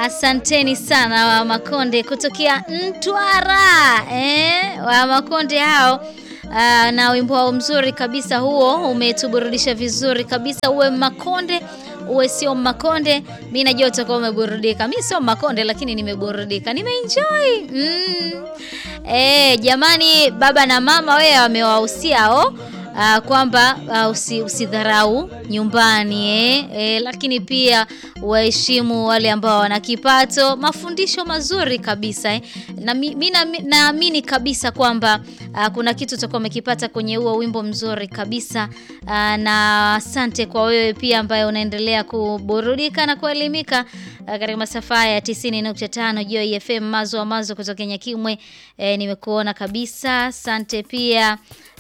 Asanteni sana wa Makonde kutokea Mtwara eh, wa Makonde hao. Uh, na wimbo wao mzuri kabisa huo umetuburudisha vizuri kabisa. Uwe Makonde uwe sio Makonde, mi najua utakuwa umeburudika. Mi sio Makonde lakini nimeburudika, nimeenjoy mm. Eh, jamani, baba na mama wewe wamewahusia o Uh, kwamba uh, usi, usidharau nyumbani eh, eh, lakini pia waheshimu wale ambao wana kipato. Mafundisho mazuri kabisa eh. Na mimi naamini kabisa kwamba uh, kuna kitu utakuwa umekipata kwenye huo wimbo mzuri kabisa uh, na asante kwa wewe pia ambaye unaendelea kuburudika na kuelimika uh, katika masafa ya 90.5 Joy FM mazo mazo kutoka Nyakimwe eh, nimekuona kabisa, asante pia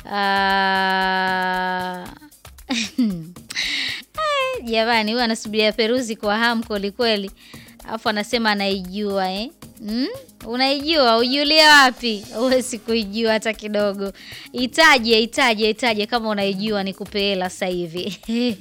jamani, huyu anasubiria peruzi kwa hamu kwelikweli, alafu anasema anaijua eh? Mm? Unaijua? Ujulie wapi? Huwezi kuijua hata kidogo. Itaje, itaje, itaje kama unaijua, nikupe hela sasa hivi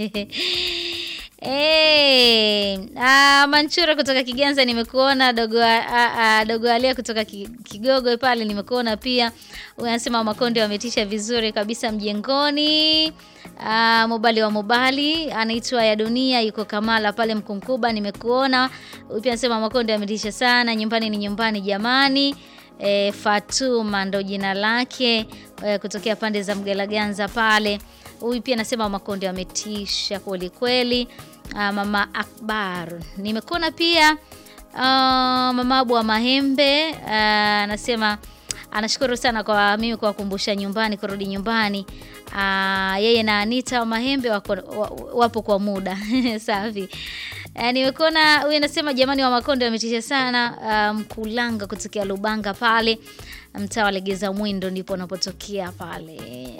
Hey, ah, Manchura kutoka Kiganza nimekuona, dogo ah, ah, dogo Alia kutoka Kigogo pale nimekuona pia. Unasema Makonde wametisha vizuri kabisa mjengoni. Ah, Mobali wa Mobali anaitwa ya dunia yuko Kamala pale Mkunkuba nimekuona. Pia anasema Makonde wametisha sana, nyumbani ni nyumbani jamani. E, Fatuma ndo jina lake e, kutokea pande za Mgalaganza pale. Huyu pia anasema Makonde wametisha kweli kweli. Uh, mama Akbar nimekuona pia. Uh, mama Abu wa Mahembe anasema uh, anashukuru sana kwa mimi kuwakumbusha nyumbani, kurudi nyumbani. Uh, yeye na Anita wa Mahembe wako, wapo kwa muda safi. Uh, nimekuona huyu anasema jamani, wa Makonde wametisha sana. Uh, Mkulanga kutokea Lubanga pale mtaa wa Legeza Mwindo ndipo unapotokea pale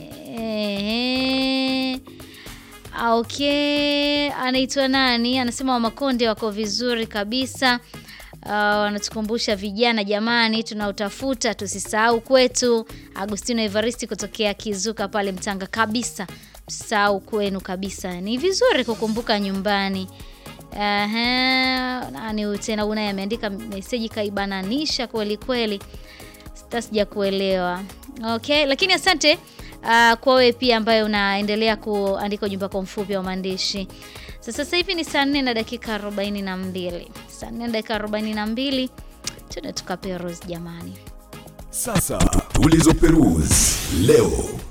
Okay, anaitwa nani? Anasema wa Makonde wako vizuri kabisa. Wanatukumbusha uh, vijana jamani, tunautafuta tusisahau kwetu. Agustino Evaristi kutokea Kizuka pale Mtanga kabisa, msisahau kwenu kabisa. Ni vizuri kukumbuka nyumbani. Aha, nani tena unaye ameandika meseji kaibananisha kweli kweli, sita sija kuelewa. Okay, lakini asante Uh, kwa wewe pia ambaye unaendelea kuandika ujumbe kwa mfupi wa maandishi. Sasa hivi ni saa 4 na dakika 42. Saa 4 na dakika 42. Tuna tukaperuzi jamani. Sasa tulizoperuzi leo.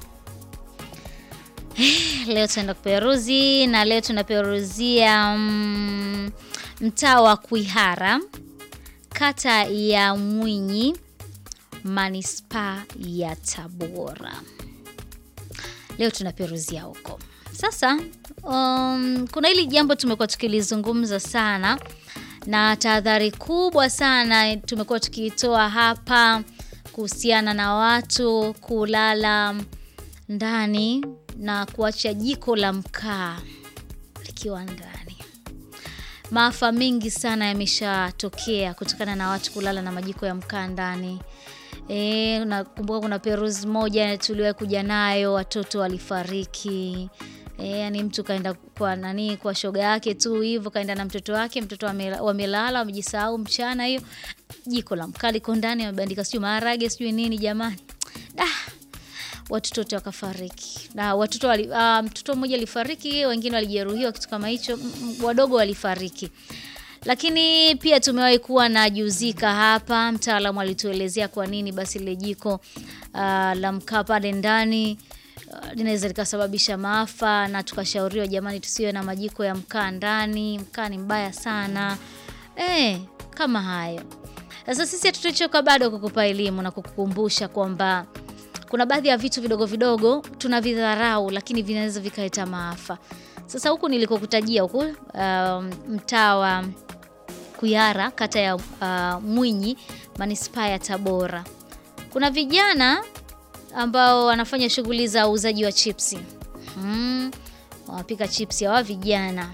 Leo tunaenda kuperuzi na leo tunaperuzia mm, mtaa wa Kwihara, kata ya Mwinyi, manispaa ya Tabora. Leo tunaperuzia huko sasa. Um, kuna hili jambo tumekuwa tukilizungumza sana na tahadhari kubwa sana tumekuwa tukitoa hapa kuhusiana na watu kulala ndani na kuacha jiko la mkaa likiwa ndani. Maafa mengi sana yameshatokea kutokana na watu kulala na majiko ya mkaa ndani. E, nakumbuka kuna peruzi moja tuliwahi kuja nayo, watoto walifariki. E, yani mtu kaenda kwa nani, kwa shoga yake tu hivyo, kaenda na mtoto wake, mtoto wamelala, wamejisahau mchana, hiyo jiko la mkaa liko ndani, wamebandika sijui maharage sijui nini, jamani da watoto wote wakafariki na watoto wali, uh, mtoto mmoja alifariki, wengine walijeruhiwa, kitu kama hicho, wadogo walifariki lakini pia tumewahi kuwa na Juzika hapa, mtaalamu alituelezea kwa nini basi lile jiko uh, la mkaa pale ndani uh, linaweza likasababisha maafa, na tukashauriwa jamani, tusiwe na majiko ya mkaa ndani, mkaa ni mbaya sana e, kama hayo. Sasa sisi hatutachoka bado kukupa elimu na kukukumbusha kwamba kuna baadhi ya vitu vidogo vidogo tunavidharau, lakini vinaweza vikaleta maafa. Sasa huku nilikokutajia huku uh, mtaa wa Kwihara kata ya uh, Mwinyi manispaa ya Tabora, kuna vijana ambao wanafanya shughuli za uuzaji wa chipsi hmm, wanapika chipsi hawa vijana.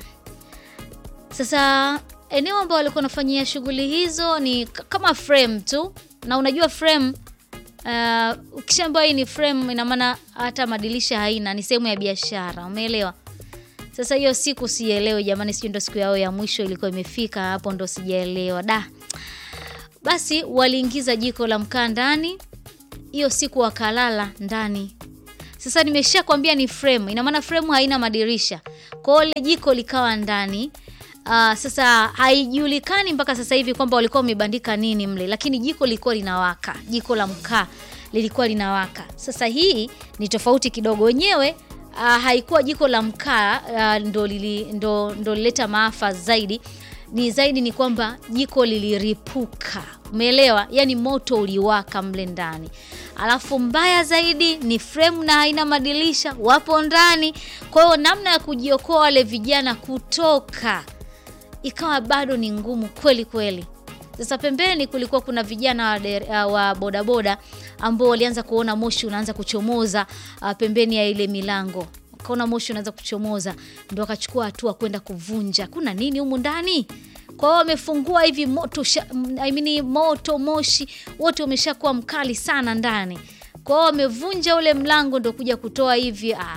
Sasa eneo ambao walikuwa wanafanyia shughuli hizo ni kama frame tu, na unajua frame uh, ukishaambiwa hii ni frame, ina maana hata madirisha haina, ni sehemu ya biashara, umeelewa? Sasa hiyo siku sielewi jamani, sijui ndo siku yao ya mwisho ilikuwa imefika hapo, ndo sijaelewa da. Basi waliingiza jiko la mkaa ndani, hiyo siku wakalala ndani. Sasa nimesha kwambia ni frame, ina maana frame haina madirisha, kwa hiyo ile jiko likawa ndani. Uh, sasa haijulikani mpaka sasa hivi kwamba walikuwa wamebandika nini mle, lakini jiko lilikuwa linawaka, jiko la mkaa lilikuwa linawaka. Sasa hii ni tofauti kidogo, wenyewe uh, haikuwa jiko la mkaa uh, ndo lili, ndo, ndo lileta maafa zaidi ni zaidi ni kwamba jiko liliripuka, umeelewa? Yaani moto uliwaka mle ndani, alafu mbaya zaidi ni frame na haina madirisha, wapo ndani. Kwa hiyo namna ya kujiokoa wale vijana kutoka ikawa bado ni ngumu kweli kweli. Sasa pembeni kulikuwa kuna vijana wa, der, uh, wa bodaboda ambao walianza kuona moshi unaanza kuchomoza uh, pembeni ya ile milango kaona moshi unaanza kuchomoza, ndo akachukua hatua kwenda kuvunja, kuna nini humu ndani? Kwa hiyo wamefungua hivi moto sha, I mean, moto moshi wote umeshakuwa mkali sana ndani. Kwa hiyo wamevunja ule mlango ndo kuja kutoa hivi ah.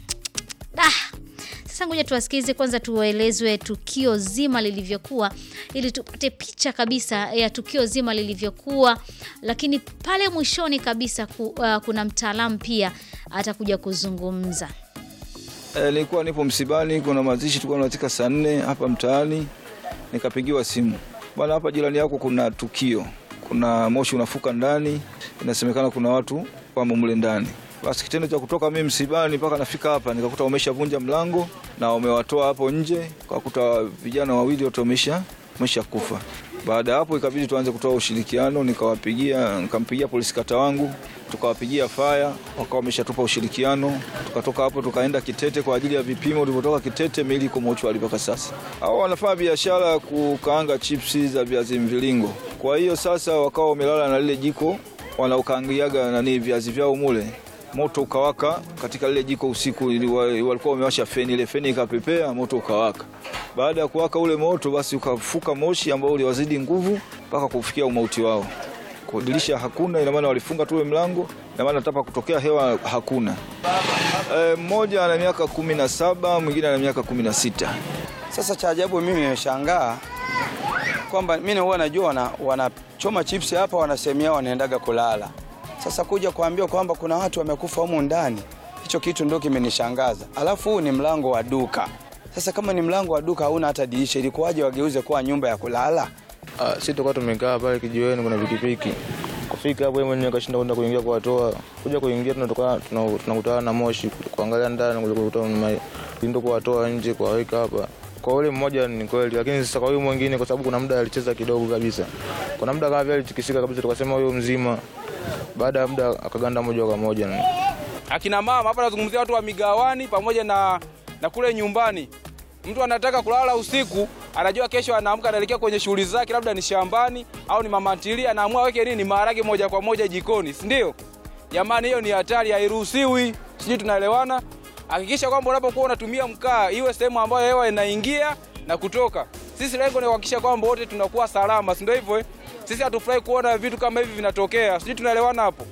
Ah. Sasa ngoja tuwasikilize kwanza, tuwaelezwe tukio zima lilivyokuwa, ili tupate picha kabisa ya tukio zima lilivyokuwa, lakini pale mwishoni kabisa ku, uh, kuna mtaalamu pia atakuja kuzungumza. Nilikuwa e, nipo msibani, kuna mazishi tulikuwa tunafika saa nne hapa mtaani, nikapigiwa simu, bwana, hapa jirani yako kuna tukio, kuna moshi unafuka ndani, inasemekana kuna watu wamo mle ndani. Basi kitendo cha kutoka mimi msibani mpaka nafika hapa nikakuta wameshavunja mlango na wamewatoa hapo nje, kakuta vijana wawili wote wamesha wamesha kufa. Baada ya hapo ikabidi tuanze kutoa ushirikiano, nikawapigia nikampigia polisi kata wangu, tukawapigia faya, wakawa wameshatupa ushirikiano. Tukatoka hapo tukaenda Kitete kwa ajili ya vipimo. Tulipotoka Kitete, miili iko mochwari mpaka sasa. Hao wanafanya biashara ya kukaanga chipsi za viazi mviringo, kwa hiyo sasa wakawa wamelala na lile jiko wanaokaangiaga nani viazi vyao mule moto ukawaka katika lile jiko usiku, walikuwa wamewasha feni, ile feni ikapepea, moto ukawaka. Baada ya kuwaka ule moto, basi ukafuka moshi ambao uliwazidi nguvu mpaka kufikia umauti wao. Kwa dirisha hakuna, ina maana walifunga tu mlango, ina maana hata kutokea hewa hakuna. E, mmoja ana miaka kumi na saba mwingine ana miaka kumi na sita. Sasa cha ajabu mimi nimeshangaa kwamba mimi huwa najua wana, wanachoma chipsi hapa, wanasemea wanaendaga kulala sasa kuja kuambiwa kwamba kuna watu wamekufa humu ndani, hicho kitu ndio kimenishangaza. Alafu huu ni mlango wa duka. Sasa kama ni mlango wa duka hauna hata dirisha, ilikuwaje wageuze kuwa nyumba ya kulala? Ah, sisi tukawa tumekaa pale kijiweni, kuna pikipiki kufika hapo, mwenyewe kashinda kwenda kuingia kuwatoa, kuja kuingia tunatoka tunakutana na moshi, kuangalia ndani kuja kutoa ndio kuwatoa nje kuwaweka hapa kwa ule mmoja ni kweli, lakini sasa kwa huyu mwingine, kwa sababu kuna muda alicheza kidogo kabisa, kuna muda kama vile alitikisika kabisa, tukasema huyo mzima baada ya muda akaganda moja kwa moja. Akina mama hapa nazungumzia watu wa migawani pamoja na, na kule nyumbani. Mtu anataka kulala usiku, anajua kesho anaamka anaelekea kwenye shughuli zake, labda ni shambani au ni mama ntilie, anaamua weke nini, maharage moja kwa moja jikoni, si ndio? Jamani, hiyo ni hatari, hairuhusiwi. Sijui tunaelewana? Hakikisha kwamba unapokuwa unatumia mkaa iwe sehemu ambayo hewa inaingia na kutoka. Sisi lengo ni kuhakikisha kwamba wote tunakuwa salama, si ndio hivyo eh? Sisi hatufurahi kuona vitu kama hivi vinatokea, sijui tunaelewana hapo.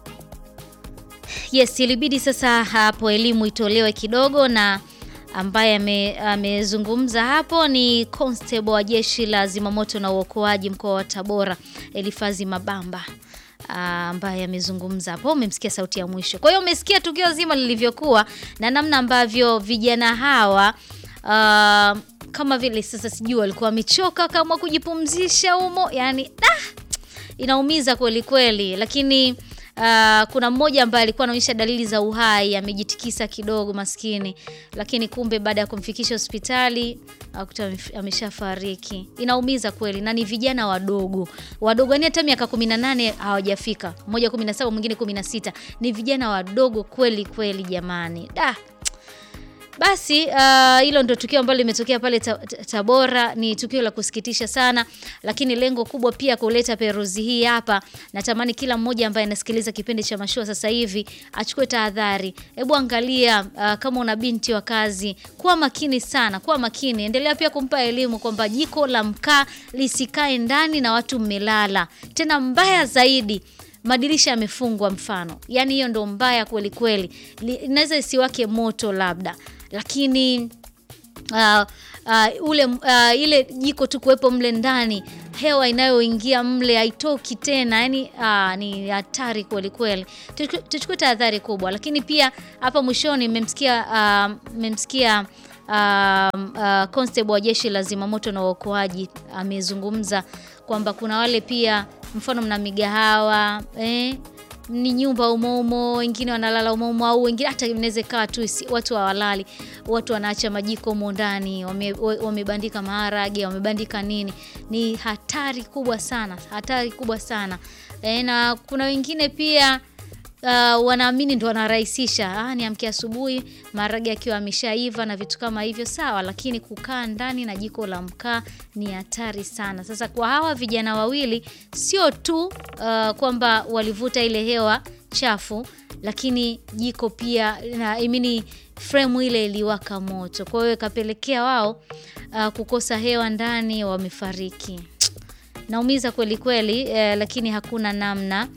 Yes, ilibidi sasa hapo elimu itolewe kidogo, na ambaye amezungumza hapo ni constable wa jeshi la zimamoto na uokoaji mkoa wa Tabora, Elifazi Mabamba ambaye amezungumza hapo. Umemsikia sauti ya mwisho. Kwa hiyo umesikia tukio zima lilivyokuwa na namna ambavyo vijana hawa uh, kama vile sasa sijui walikuwa wamechoka kama kujipumzisha humo, yani ah, inaumiza kweli kweli, lakini uh, kuna mmoja ambaye alikuwa anaonyesha dalili za uhai, amejitikisa kidogo maskini, lakini kumbe baada ya kumfikisha hospitali akuta ameshafariki. Inaumiza kweli, na ni vijana wadogo wadogo, yani hata miaka 18 hawajafika, mmoja 17, mwingine 16. Ni vijana wadogo kweli kweli, jamani da basi hilo uh, ndo tukio ambalo limetokea pale ta, ta, Tabora. Ni tukio la kusikitisha sana, lakini lengo kubwa pia kuleta peruzi hii hapa. Natamani kila mmoja ambaye anasikiliza kipindi cha mashua sasa hivi achukue tahadhari. Hebu angalia, uh, kama una binti wa kazi, kuwa makini sana, kuwa makini. Endelea pia kumpa elimu kwamba jiko la mkaa lisikae ndani na watu mmelala. Tena mbaya zaidi madirisha yamefungwa, mfano, yaani hiyo ndo mbaya kweli kweli. Inaweza isiwake moto labda lakini uh, uh, ule uh, ile jiko tu kuwepo mle ndani hewa inayoingia mle haitoki tena yani uh, ni hatari kweli kweli Tuchu- tuchukue tahadhari kubwa lakini pia hapa mwishoni mmemsikia uh, mmemsikia um, uh, constable wa jeshi la zimamoto na uokoaji amezungumza kwamba kuna wale pia mfano mna migahawa eh, ni nyumba umoumo wengine wanalala umoumo au wengine hata inaweza ikawa tu isi- watu hawalali watu wanaacha majiko humo ndani wame- wa- wamebandika maharage wamebandika nini ni hatari kubwa sana hatari kubwa sana e, na kuna wengine pia uh, wanaamini ndo wanarahisisha ah, niamke asubuhi maharage akiwa ameshaiva na vitu kama hivyo sawa lakini kukaa ndani na jiko la mkaa ni hatari sana sasa kwa hawa vijana wawili sio tu uh, kwamba walivuta ile hewa chafu lakini jiko pia na imini frame ile iliwaka moto kwa hiyo ikapelekea wao uh, kukosa hewa ndani wamefariki naumiza kweli kweli eh, lakini hakuna namna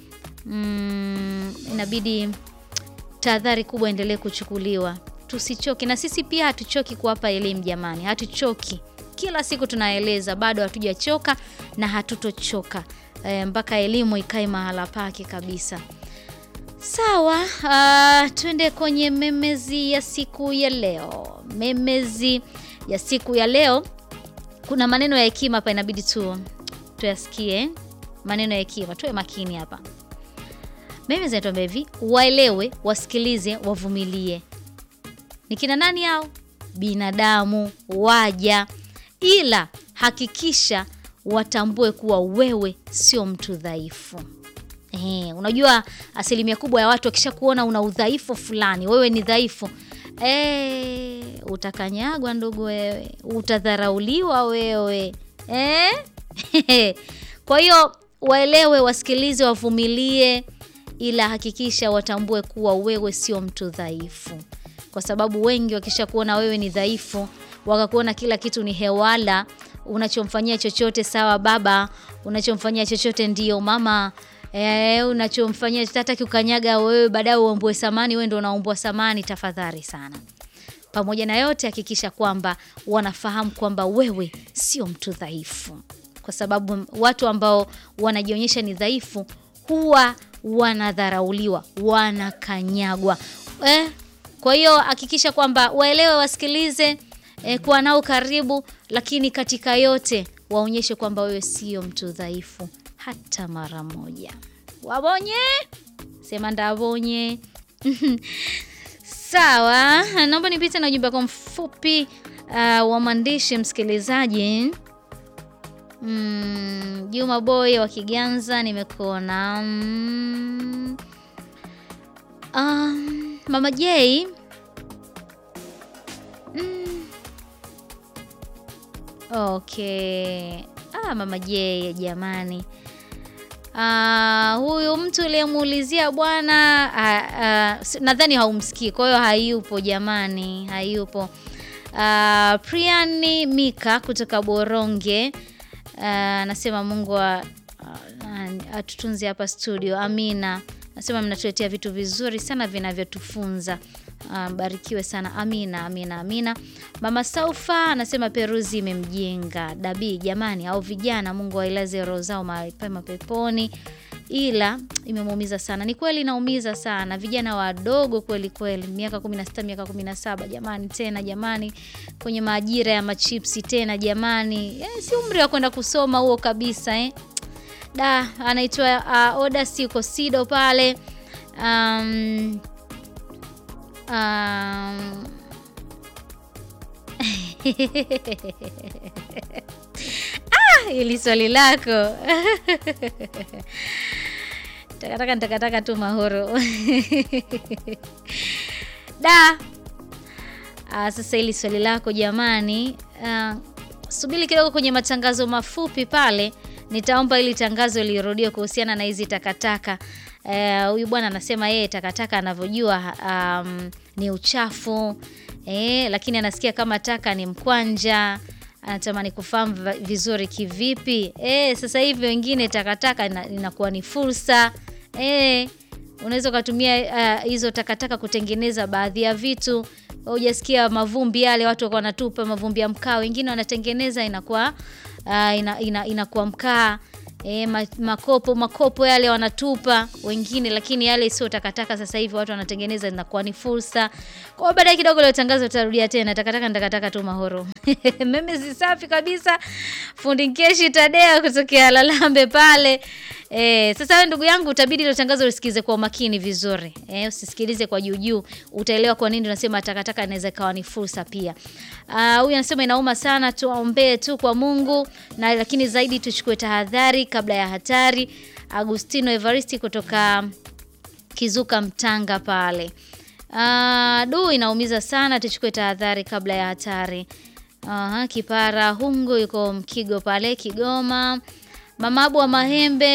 mm, inabidi tahadhari kubwa endelee kuchukuliwa tusichoke na sisi pia hatuchoki kuwapa elimu jamani hatuchoki kila siku tunaeleza bado hatujachoka na hatutochoka e, mpaka elimu ikae mahala pake kabisa sawa uh, twende kwenye memezi ya siku ya leo memezi ya siku ya leo kuna maneno ya hekima hapa inabidi tu tuyasikie maneno ya hekima tuwe makini hapa mimi zinatuambia hivi waelewe wasikilize wavumilie ni kina nani hao binadamu waja ila hakikisha watambue kuwa wewe sio mtu dhaifu Ehe, unajua asilimia kubwa ya watu wakisha kuona una udhaifu fulani wewe ni dhaifu e, utakanyagwa ndugu wewe utadharauliwa wewe e? kwa hiyo waelewe wasikilize wavumilie ila hakikisha watambue kuwa wewe sio mtu dhaifu kwa sababu wengi wakisha kuona wewe ni dhaifu wakakuona kila kitu ni hewala unachomfanyia chochote sawa baba unachomfanyia chochote ndio mama e, unachomfanyia tataki ukanyaga wewe baadaye uombwe samani wewe ndo unaombwa samani tafadhali sana pamoja na yote hakikisha kwamba wanafahamu kwamba wewe sio mtu dhaifu kwa sababu watu ambao wanajionyesha ni dhaifu huwa wanadharauliwa wanakanyagwa eh, kwa hiyo hakikisha kwamba waelewe wasikilize eh, kuwa nao karibu lakini katika yote waonyeshe kwamba wewe sio mtu dhaifu hata mara moja wabonye sema ndabonye sawa naomba nipite na ujumbe wako mfupi uh, wa maandishi msikilizaji Mm, Juma Boy wa Kiganza nimekuona. Mm, um, Mama J mm, okay. Ah, Mama J jamani. Ah, huyu mtu uliyemuulizia bwana ah, ah, si- nadhani haumsikii, kwa hiyo hayupo jamani, hayupo. Ah, Priani Mika kutoka Boronge Ah, anasema Mungu wa- ah, atutunze hapa studio. Amina. Nasema mnatuletea vitu vizuri sana vinavyotufunza. Ah, Mbarikiwe sana. Amina, amina, amina. Mama Saufa anasema Peruzi imemjenga Dabi, jamani, au vijana, Mungu ailaze roho zao mahali pema peponi. Ila imemuumiza sana. Ni kweli inaumiza sana, vijana wadogo kweli kweli, miaka 16 miaka 17, jamani, tena jamani, kwenye maajira ya machipsi tena jamani, eh, si umri wa kwenda kusoma huo kabisa eh. Da, anaitwa uh, Oda Siko Sido pale um, um, ah, ili swali lako takataka nitakataka tu mahoro da ah, sasa ili swali lako jamani ah, subiri kidogo kwenye matangazo mafupi pale nitaomba ili tangazo lirudiwe kuhusiana na hizi takataka Eh, huyu bwana anasema yeye takataka anavyojua um, ni uchafu eh, lakini anasikia kama taka ni mkwanja anatamani kufahamu va- vizuri kivipi eh, sasa hivi wengine takataka ina- inakuwa ni fursa eh, unaweza ukatumia uh, hizo takataka kutengeneza baadhi ya vitu hujasikia mavumbi yale watu wako wanatupa mavumbi ya mkaa, wengine wanatengeneza inakuwa uh, ina, ina, inakuwa mkaa E, ma, makopo makopo yale wanatupa wengine, lakini yale sio takataka. Sasa hivi watu wanatengeneza, inakuwa ni fursa. Kwa hiyo baadaye kidogo leo tangazo utarudia tena, takataka ni takataka tu mahoro. Meme zisafi kabisa, fundi Nkeshi Tadea kutokea Lalambe pale. E, sasa wewe ndugu yangu utabidi ile tangazo usikize kwa makini vizuri. E, usisikilize kwa juu juu, utaelewa kwa nini tunasema takataka inaweza ikawa ni fursa pia. Ah, huyu anasema inauma sana, tuombee tu kwa Mungu na lakini zaidi tuchukue tahadhari kabla ya hatari. Agustino Evaristi kutoka Kizuka Mtanga pale. Ah, du inaumiza sana, tuchukue tahadhari kabla ya hatari. Aha, Kipara Hungu yuko Mkigo pale Kigoma. Mama Abu wa Mahembe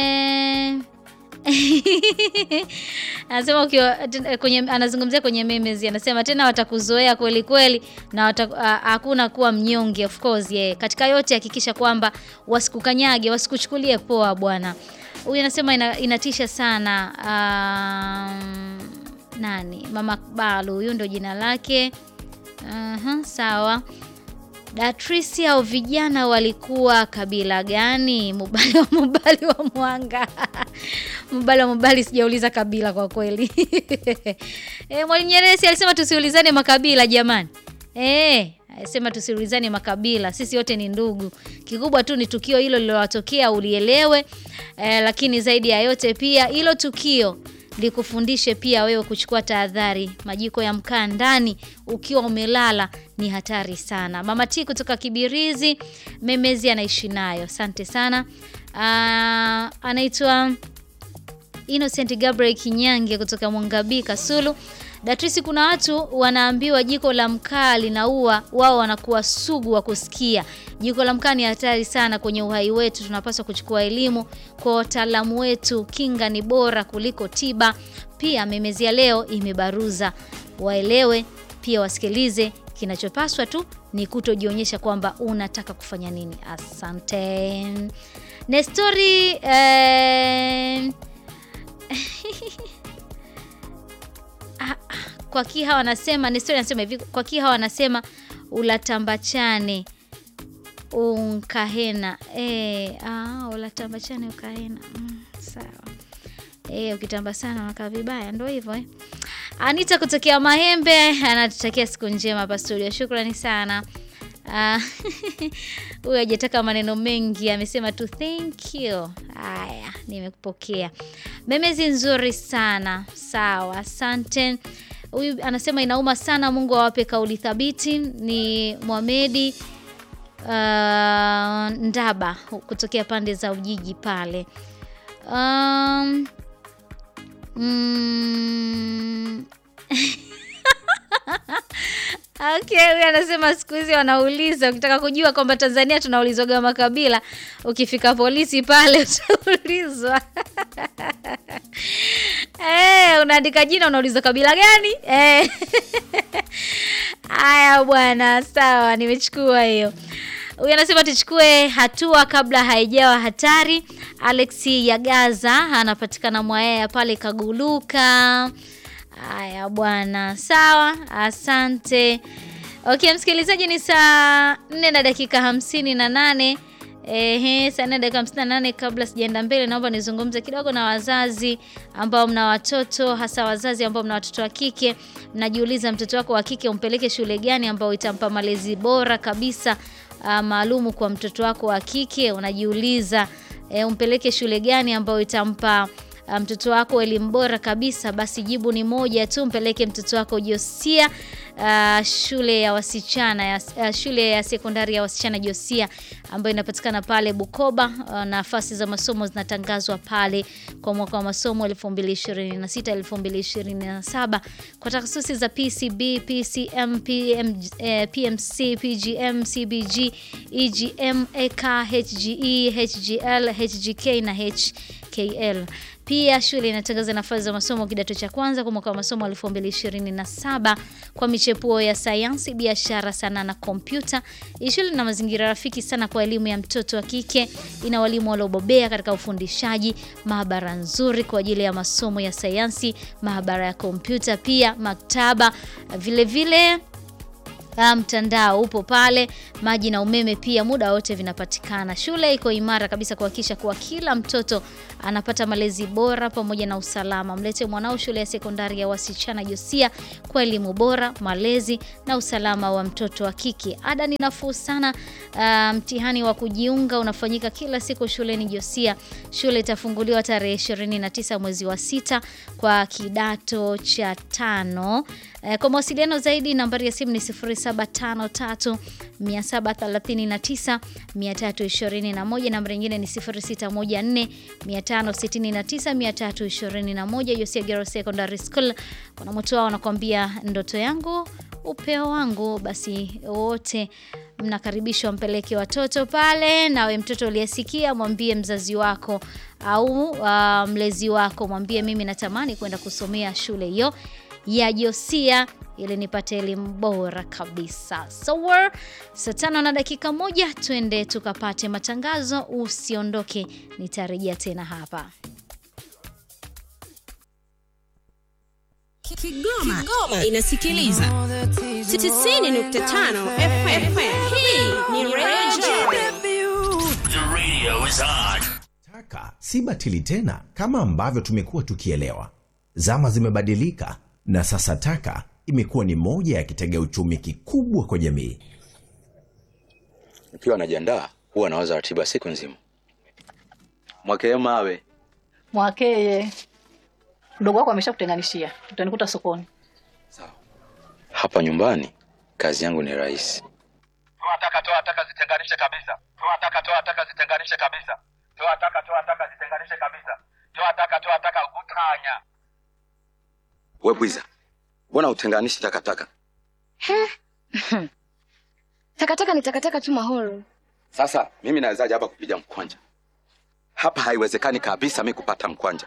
anasema ukiwa kwenye, anazungumzia kwenye memes, anasema tena watakuzoea kweli kweli na wata, a- hakuna kuwa mnyonge. Of course yeah. Katika yote hakikisha kwamba wasikukanyage, wasikuchukulie poa bwana. Huyu anasema ina, inatisha sana. Um, nani mama Balu, huyu ndo jina lake. Aha, sawa. Datrisi au vijana walikuwa kabila gani? Mubali wa Mubali wa Mwanga. Mubali wa Mubali, sijauliza kabila kwa kweli. E, Mwalimu Nyerere si alisema tusiulizane makabila jamani. Eh, alisema tusiulizane makabila, sisi wote ni ndugu. Kikubwa tu ni tukio hilo lililowatokea ulielewe. E, lakini zaidi ya yote pia hilo tukio likufundishe pia wewe kuchukua tahadhari. Majiko ya mkaa ndani ukiwa umelala ni hatari sana. Mama T kutoka Kibirizi, Memezi anaishi nayo. Asante sana. Ah, anaitwa Innocent Gabriel Kinyange kutoka Mwangabii Kasulu. Datrisi, kuna watu wanaambiwa jiko la mkaa linaua, wao wanakuwa sugu wa kusikia. Jiko la mkaa ni hatari sana kwenye uhai wetu, tunapaswa kuchukua elimu kwa wataalamu wetu. Kinga ni bora kuliko tiba. Pia memezi ya leo imebaruza, waelewe pia wasikilize. Kinachopaswa tu ni kutojionyesha kwamba unataka kufanya nini. Asante Nestori eh, kwa kiha wanasema Nestori anasema hivi, kwa kiha wanasema ulatambachane unkahena e, ah, ulatambachane ukahena mm, sawa e, ukitamba sana unakaa vibaya, ndo hivyo eh. Anita kutokea Mahembe anatutakia siku njema hapa studio, shukrani sana. Ah, huyu hajataka maneno mengi, amesema tu thank you. Haya, nimekupokea. Memezi nzuri sana, sawa, asante. Huyu anasema inauma sana, Mungu awape kauli thabiti. Ni Mohamedi uh, Ndaba kutokea pande za Ujiji pale. Um, mm, Okay, huyu anasema siku hizi wanauliza, ukitaka kujua kwamba Tanzania tunaulizwaga makabila, ukifika polisi pale utaulizwa. Eh, unaandika jina unauliza kabila gani? Eh. Haya bwana, sawa, nimechukua hiyo. Huyu anasema tuchukue hatua kabla haijawa hatari. Alexi Yagaza anapatikana Mwayaya pale Kaguluka. Haya bwana, sawa, asante. Okay, msikilizaji, ni saa nne na dakika hamsini na nane. Ehe, saa nne dakika hamsini na nane. Kabla sijaenda mbele, naomba nizungumze kidogo na wazazi ambao mna watoto, hasa wazazi ambao mna watoto wa kike. Mnajiuliza mtoto wako wa kike umpeleke shule gani ambao itampa malezi bora kabisa uh, maalumu kwa mtoto wako wa kike. Unajiuliza e, umpeleke shule gani ambayo itampa uh, mtoto wako elimu bora kabisa? Basi jibu ni moja tu, mpeleke mtoto wako Josia uh, shule ya wasichana ya, uh, shule ya sekondari ya wasichana Josia ambayo inapatikana pale Bukoba. Uh, nafasi za masomo zinatangazwa pale kwa mwaka wa masomo 2026 2027 kwa takhasusi za PCB, PCM, PM, eh, PMC, PGM, CBG, EGM, EK, HGE, HGL, HGK na HK HTTKL. Pia shule inatangaza nafasi za masomo kidato cha kwanza kwa mwaka wa masomo 2027 kwa michepuo ya sayansi, biashara, sanaa na kompyuta. Hii shule ina mazingira rafiki sana kwa elimu ya mtoto wa kike. Ina walimu waliobobea katika ufundishaji, maabara nzuri kwa ajili ya masomo ya sayansi, maabara ya kompyuta, pia maktaba vile vile Ah, mtandao upo pale, maji na umeme pia muda wote vinapatikana. Shule iko imara kabisa kuhakikisha kuwa kila mtoto anapata malezi bora pamoja na usalama. Mlete mwanao shule ya sekondari ya wasichana Josia kwa elimu bora, malezi na usalama wa mtoto wa kike. Ada ni nafuu sana. Ah, mtihani wa kujiunga unafanyika kila siku shuleni Josia. Shule itafunguliwa tarehe 29 mwezi wa sita kwa kidato cha tano. Eh, Kwa mawasiliano zaidi nambari ya simu ni 0753 739 321, nambari nyingine ni 0614 569 321. Josia Girls Secondary School wanamoto wao wanakuambia ndoto yangu upeo wangu. Basi wote mnakaribishwa mpeleke watoto pale. Nawe mtoto uliyesikia, mwambie mzazi wako au uh, mlezi wako, mwambie mimi natamani kwenda kusomea shule hiyo ya Josia ili nipate elimu bora kabisa. So we're saa tano na dakika moja, twende tukapate matangazo. Usiondoke, nitarejea tena hapa. Kigoma, Kigoma inasikiliza 90.5 FM. Hii ni Radio Taka si batili tena kama ambavyo tumekuwa tukielewa. Zama zimebadilika na sasa taka imekuwa ni moja ya kitega uchumi kikubwa kwa jamii. Nikiwa najiandaa huwa nawaza ratiba siku nzima. Mwakee mawe Mwakeye, mdogo wako ameshakutenganishia, utanikuta sokoni. hapa nyumbani, kazi yangu ni rahisi. Toa taka, toa taka, zitenganishe kabisa. Toa taka, toa taka, zitenganishe kabisa. Toa taka, toa taka, zitenganishe kabisa. Toa taka, toa taka, utanya. We bwiza, mbona utenganishi takataka? Takataka ni takataka tu Mahoro. Sasa mimi nawezaje hapa kupiga mkwanja? Hapa haiwezekani kabisa mi kupata mkwanja.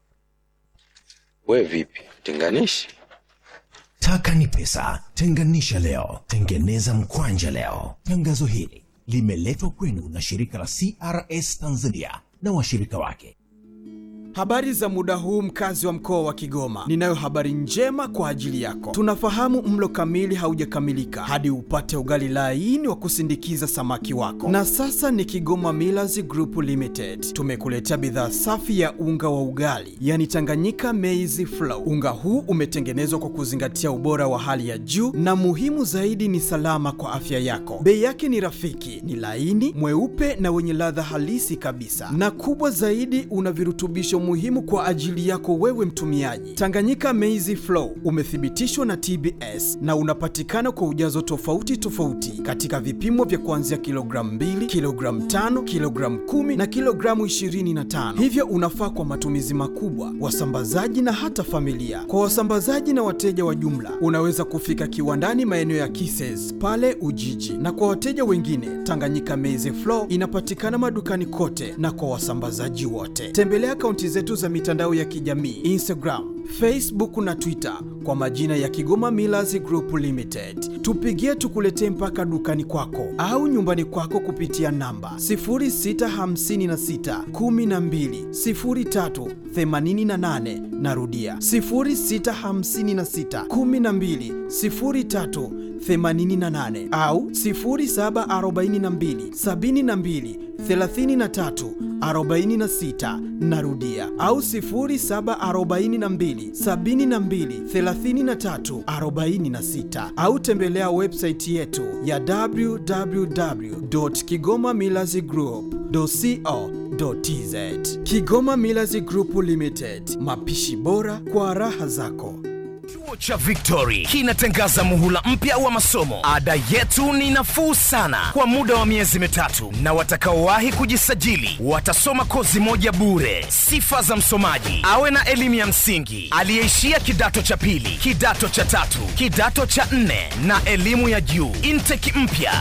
We vipi, tenganishi? Taka ni pesa, tenganisha leo, tengeneza mkwanja leo. Tangazo hili limeletwa kwenu na shirika la CRS Tanzania na washirika wake. Habari za muda huu mkazi wa mkoa wa Kigoma. Ninayo habari njema kwa ajili yako. Tunafahamu mlo kamili haujakamilika hadi upate ugali laini wa kusindikiza samaki wako. Na sasa ni Kigoma Millers Group Limited. Tumekuletea bidhaa safi ya unga wa ugali, yani Tanganyika Maize Flour. Unga huu umetengenezwa kwa kuzingatia ubora wa hali ya juu na muhimu zaidi ni salama kwa afya yako. Bei yake ni rafiki, ni laini, mweupe na wenye ladha halisi kabisa. Na kubwa zaidi una virutubisho muhimu kwa ajili yako wewe mtumiaji. Tanganyika Maize Flour umethibitishwa na TBS na unapatikana kwa ujazo tofauti tofauti katika vipimo vya kuanzia kilogramu 2, kilogramu 5, kilogramu 10 na kilogramu 25. Hivyo unafaa kwa matumizi makubwa, wasambazaji na hata familia. Kwa wasambazaji na wateja wa jumla, unaweza kufika kiwandani maeneo ya Kises pale Ujiji, na kwa wateja wengine, Tanganyika Maize Flour inapatikana madukani kote na kwa wasambazaji wote. Tembelea akaunti zetu za mitandao ya kijamii Instagram, Facebook na Twitter kwa majina ya Kigoma Millers Group Limited. Tupigie tukuletee mpaka dukani kwako au nyumbani kwako kupitia namba 0656 12 03 88. Narudia 0656 12 03 88 au 0742 72 33 46 narudia au 0742 72 33 46 au tembelea website yetu ya www.kigomamillazgroup.co.tz Kigoma Millers Group Limited, mapishi bora kwa raha zako. Chuo cha Victory kinatangaza muhula mpya wa masomo. Ada yetu ni nafuu sana kwa muda wa miezi mitatu, na watakaowahi kujisajili watasoma kozi moja bure. Sifa za msomaji: awe na elimu ya msingi, aliyeishia kidato cha pili, kidato cha tatu, kidato cha nne na elimu ya juu. Intake mpya